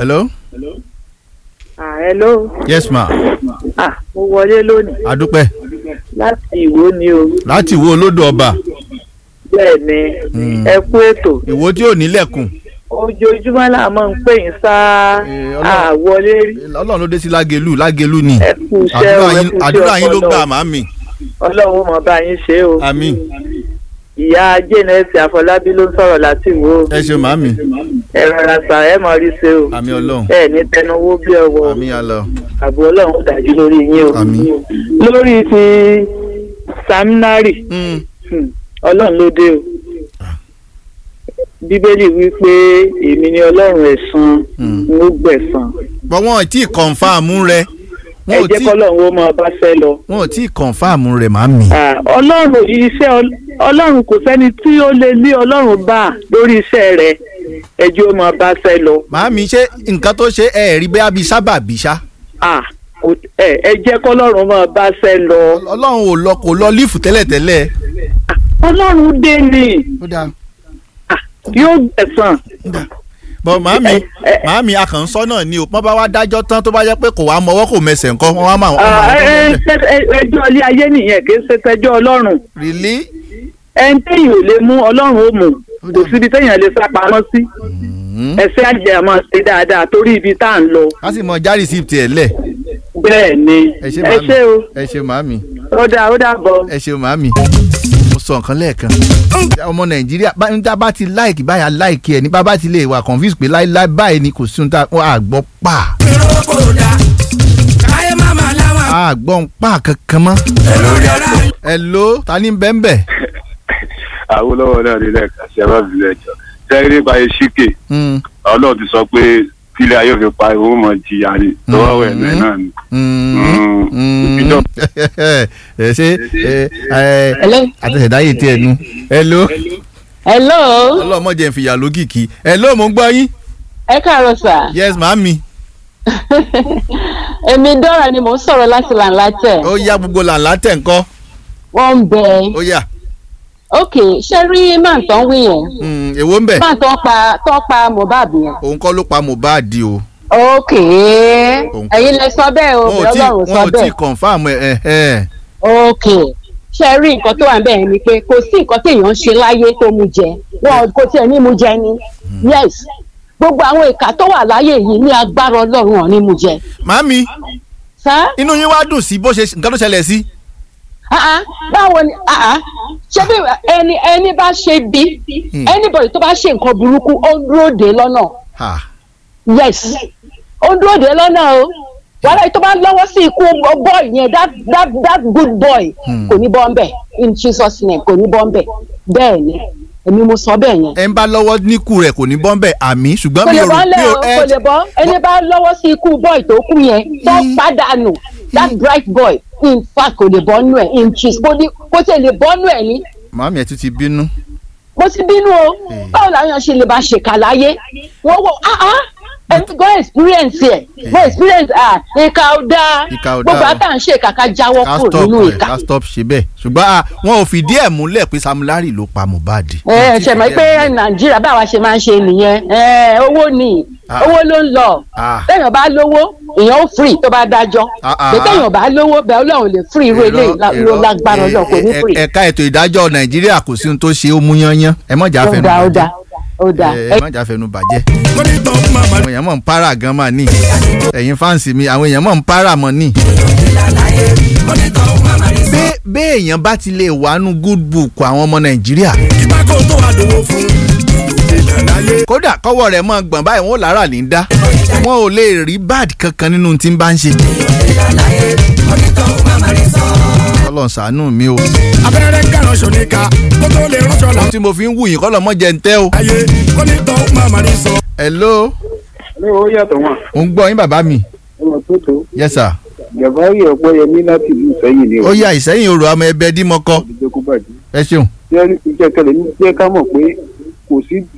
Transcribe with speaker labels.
Speaker 1: hello.
Speaker 2: Ah, hello.
Speaker 1: yes ma
Speaker 2: Ah, mo wọlé lónìí
Speaker 1: adúpẹ́
Speaker 2: láti ìwó ni o.
Speaker 1: láti wo olódò ọba
Speaker 2: Bẹ́ẹ̀ ni
Speaker 1: Mm.
Speaker 2: ẹ kú ètò.
Speaker 1: ìwo tí ò nílẹ̀kùn
Speaker 2: Ojoojúmọ́ là máa ń pè yín sáá
Speaker 1: Eh, Ọlọ́run-
Speaker 2: àwọlé rí.
Speaker 1: ọlọ́run ló dé sí lágelu lágelu ni
Speaker 2: Ẹ kú iṣẹ́ o,
Speaker 1: àdúrà
Speaker 2: ẹ
Speaker 1: yín
Speaker 2: kú iṣẹ́
Speaker 1: àdúrà yín ló
Speaker 2: ọpọlọ.
Speaker 1: gbà màmí
Speaker 2: Ọlọ́run mọ̀ bá yín ṣe o.
Speaker 1: àmín
Speaker 2: Ìyá Jẹ́nẹ́sì Àfọlábí ló ń sọ̀rọ̀ láti ìwó.
Speaker 1: ẹ ṣe màmí
Speaker 2: Ẹ rọra sà ẹ mọ̀ rí ṣe o.
Speaker 1: àmín ọlọ́run
Speaker 2: Ẹ ní tẹnuwó bí ọwọ́.
Speaker 1: àmín alọ
Speaker 2: Àbò Ọlọ́run ó dájú lórí yín o.
Speaker 1: Àmín.
Speaker 2: Lórí ti Saminari.
Speaker 1: Mm.
Speaker 2: Hmm, ọlọ́run ló dé o bíbélì wí pé èmi ni ọlọ́run ẹ̀san
Speaker 1: Hmm.
Speaker 2: n ó gbẹ̀san
Speaker 1: bọ́ wọn ò tí ì kọ̀nfàmù rẹ
Speaker 2: ẹ
Speaker 1: wọn ò
Speaker 2: jẹ́
Speaker 1: tí
Speaker 2: kọ́lọ́run ó máa bá fẹ́ lọ.
Speaker 1: wọn ò tí ì kọ̀nfàmù rẹ màmí.
Speaker 2: Ah, ọlọ́run iṣẹ́ ọl- ọlọ́run kò sẹ́ni tí ó lè lé ọlọ́run bá lórí iṣẹ́ rẹ̀ ẹjọ́ ó máa bá fẹ́ lọ.
Speaker 1: màmí ṣé nǹkan tó ṣe ẹ rí bẹ́ẹ̀ bí sábà bí ṣá
Speaker 2: Ah, kò- ẹ ẹ jẹ́ kọ́lọ́run máa bá fẹ́ lọ.
Speaker 1: ọlọ́run ò lọ kò lọ lífù tẹ́lẹ̀tẹ́lẹ̀.
Speaker 2: ọlọ́run dé ni
Speaker 1: ó dáa
Speaker 2: Ah, yóò gbẹ̀san.
Speaker 1: bọ màámi
Speaker 2: Ẹ- ẹ-
Speaker 1: màámi akànṣọ́ náà ni o wọ́n bá wá dájọ́ tán tó bá jẹ́ pé kò wá mọ́wọ́ kò mẹsẹ̀ nǹkan wọ́n wá máa wọ́n máa
Speaker 2: Ah,
Speaker 1: tó
Speaker 2: ẹ-
Speaker 1: mẹ́lẹ̀.
Speaker 2: ẹ- ẹ- ẹjọ́ ilé ayé nìyẹn kì í ṣe tẹjọ́ ọlọ́run.
Speaker 1: rìlí.
Speaker 2: ẹni téèyàn ò lè mú ọlọ́run ó mú kò síbi téèyàn lè sá pamọ́ sí ẹsẹ̀ àjẹ́ àmọ́ ṣe dáadáa torí ibi tá à ń lọ
Speaker 1: a sì mọ já rìsíìtì ẹ̀ lẹ̀
Speaker 2: bẹ́ẹ̀ ni
Speaker 1: ẹ ṣe
Speaker 2: ẹ
Speaker 1: màámi
Speaker 2: ṣé o
Speaker 1: ẹ ṣe màámi
Speaker 2: ó dáa ó dáa bọ̀.
Speaker 1: ẹ ṣe màámi mo sọ nǹkan lẹ́ẹ̀kan ọmọ nàìjíríà bá níta bá ti láìkì báyà láìkì ẹ̀ ní bá bá ti lè wà confuse pé láíláí báyìí ni kò sí ohun tá a gbọ́ pa
Speaker 3: káyé màmá láwọn
Speaker 1: a gbọ́ ń pa kankan mọ́.
Speaker 3: lórí ara
Speaker 1: ẹ ló ta ní bẹ́ẹ̀ bẹ́ẹ̀.
Speaker 4: Awólọ́wọ̀ náà nílẹ̀ kan ṣe má fi lẹ́jọ́ sẹ́yìn nípa eṣíkè
Speaker 1: Mm,
Speaker 4: ọlọ́run ti sọ pé tílé ayé òfin pa ìwọ́n mọ̀ jìyà ni lọ́wọ́ ẹ̀ náà náà ni.
Speaker 1: mm,
Speaker 4: Mm.
Speaker 1: mm.
Speaker 4: Ìbídọ́.
Speaker 1: ẹ ṣe ẹ ẹ
Speaker 5: Hello.
Speaker 1: àtẹ̀sẹ̀dáyé tí ẹ nu. ẹ ló
Speaker 5: hello
Speaker 1: ọlọ́mọdé ń fìyà lókìkí. ẹ ló mo ń gbọ́ yín.
Speaker 5: ẹ káàárọ̀ sà
Speaker 1: yes màámi.
Speaker 5: èmi dọ́ra ni mò ń sọ̀rọ̀ láti làǹlàtẹ̀
Speaker 1: ó yá gbogbo làǹlà tẹ̀ ń kọ́.
Speaker 5: wọ́n ń bẹ
Speaker 1: ó yá
Speaker 5: ok ṣé rí máa tán wí yẹn
Speaker 1: Mm, èwo ń bẹ̀.
Speaker 5: máa tán pa tán pa Mohbad yẹn
Speaker 1: òun kọ́ ló pa Mohbad o.
Speaker 5: ok
Speaker 1: Òun-
Speaker 5: ẹ̀yin lẹ sọ bẹ́ẹ̀ o
Speaker 1: wọn ò tí
Speaker 5: Ọlọ́run sọ
Speaker 1: wọn ò tí
Speaker 5: bẹ́ẹ̀
Speaker 1: confam ẹ ẹ ẹ.
Speaker 5: ok ṣe rí nǹkan tó wà ń bẹ̀ yẹn ni pé kò sí nǹkan téèyàn ń ṣe láyé tó mú jẹ wọn kò tiẹ̀ ní mú jẹ ni yes gbogbo àwọn ìka tó wà láyé yìí ní agbára Ọlọ́run ọ̀ ní mú jẹ
Speaker 1: màámi
Speaker 5: sá
Speaker 1: inú yín wá dùn sí bó ṣe nǹkan tó ṣẹlẹ̀ sí.
Speaker 5: Ah, ah, báwo ni ah, ah. ṣé bí ẹni ẹni bá ṣe bí
Speaker 1: Hmm.
Speaker 5: anybody tó bá ṣe nǹkan burúkú ó ń dúró dé lọ́nà
Speaker 1: Ha.
Speaker 5: yes ó ń dúró dé lọ́nà o wàhálà yìí tó bá lọ́wọ́ sí ikú boy yẹn that that that good boy
Speaker 1: Hmm.
Speaker 5: kò ní bọ́ ń bẹ̀ in Jesus name kò ní bọ́ ń bẹ̀ bẹ́ẹ̀ ni èmi mo sọ bẹ́ẹ̀ yẹn
Speaker 1: ẹ ń bá lọ́wọ́ níkù rẹ̀ kò ní bọ́m̀bẹ̀ àmì ṣùgbọ́n
Speaker 5: kò
Speaker 1: mi
Speaker 5: lè
Speaker 1: ò rò
Speaker 5: bọ́
Speaker 1: mi
Speaker 5: lẹ́
Speaker 1: ò
Speaker 5: o
Speaker 1: ẹ
Speaker 5: kò lè bọ́ ẹni bá lọ́wọ́ sí ikú boy tó kú yẹn tó
Speaker 1: Hmm.
Speaker 5: pàdánù that bright boy in fact kò lè bọ́ nù ẹ̀ in Jesus kò ní kò tẹ̀ lè bọ́ nù ẹ̀ ní
Speaker 1: màámi ẹ tún ti bínú.
Speaker 5: mo ti bínú o
Speaker 1: Hmm.
Speaker 5: báwo làwọn èèyàn ṣe lè bá ṣèkà láyé wọ́n wọ ah ah ẹni go experience ẹ̀ go experience ah ìka ò dáa
Speaker 1: Ìkà ò dáa
Speaker 5: gbogbo
Speaker 1: o.
Speaker 5: àtà ń ṣe kàkà jáwọ́
Speaker 1: ká
Speaker 5: kúrò
Speaker 1: stop
Speaker 5: nínú
Speaker 1: ẹ
Speaker 5: ìka
Speaker 1: ká stop ṣe bẹ́ẹ̀ ṣùgbọ́n à, wọn ò fìdí ẹ̀ múlẹ̀ pé Sam Larry ló pa Mohbad.
Speaker 5: ẹ ẹ ṣe mọ̀ pé nàìjíríà báwa ṣe máa ń ṣe nìyẹn ẹ owó ni
Speaker 1: Ah.
Speaker 5: owó ló ń lọ
Speaker 1: Ah.
Speaker 5: téèyàn bá lówó èèyàn ó free tó bá dájọ́
Speaker 1: Ah, ah,
Speaker 5: pé
Speaker 1: ah.
Speaker 5: téèyàn bá lówó bẹ́ẹ̀ ọlọ́run lè free irú eléyìí lá- ló lágbára ọlọ́run kò ní free
Speaker 1: ẹ̀ka ètò ìdájọ́ Nàìjíríà kò sí ohun tó ṣe ó mú yányán ẹ mọ̀jà
Speaker 5: ó
Speaker 1: fẹnu
Speaker 5: dáa ó
Speaker 1: bàjẹ́
Speaker 5: dáa ó dáa
Speaker 1: ẹ mọ̀jà fẹnu bàjẹ́
Speaker 3: kó ní tọ́ màmá
Speaker 1: àwọn èèyàn mọ̀ ń para gan mà ní ẹ̀yin fáǹsì mi àwọn èèyàn mọ̀ ń para mọ̀ ní.
Speaker 3: kó ní tọ́ màmá ní sọ.
Speaker 1: bẹ́ẹ̀ bẹ́ẹ̀ èèyàn bá ti lè wánú good book àwọn ọmọ Nàìjíríà
Speaker 3: ìgbà kó tó wà dòwó fún ìlànà ayé.
Speaker 1: kódà kọ́wọ́ rẹ̀ mọ́ gbọ̀n báyìí wọn ò lára ní í dá wọn ò lè rí bad kankan nínú tí ń bá ń ṣe. Ọlọ́run ṣàánú mi o
Speaker 3: abẹ́rẹ́ kàrán ṣòníkà kó tó lè ránṣọ là.
Speaker 1: tí mo fi ń wù yín kọ́ lọ́mọ jẹ ń tẹ́ o.
Speaker 3: ayé kó ní tọ́ màmá ní sọ.
Speaker 1: hello
Speaker 2: ní ó yàtọ̀ wọn
Speaker 1: mo ń gbọ́ yín bàbá mi
Speaker 2: ọmọ tó tó
Speaker 1: yes sir.
Speaker 2: jàbáyé ọ̀pọ̀yẹmí láti ìlú Ìṣẹ́yìn ni
Speaker 1: ó yá ìsẹ́yìn orò àmọ́ ẹbẹ dímọ́kọ́
Speaker 2: ìjẹ́kú bàjẹ́
Speaker 1: ẹ ṣeun.
Speaker 2: jẹ́ iṣẹ́ kẹlẹ̀ ní jẹ́ ká mọ̀ pé kò sí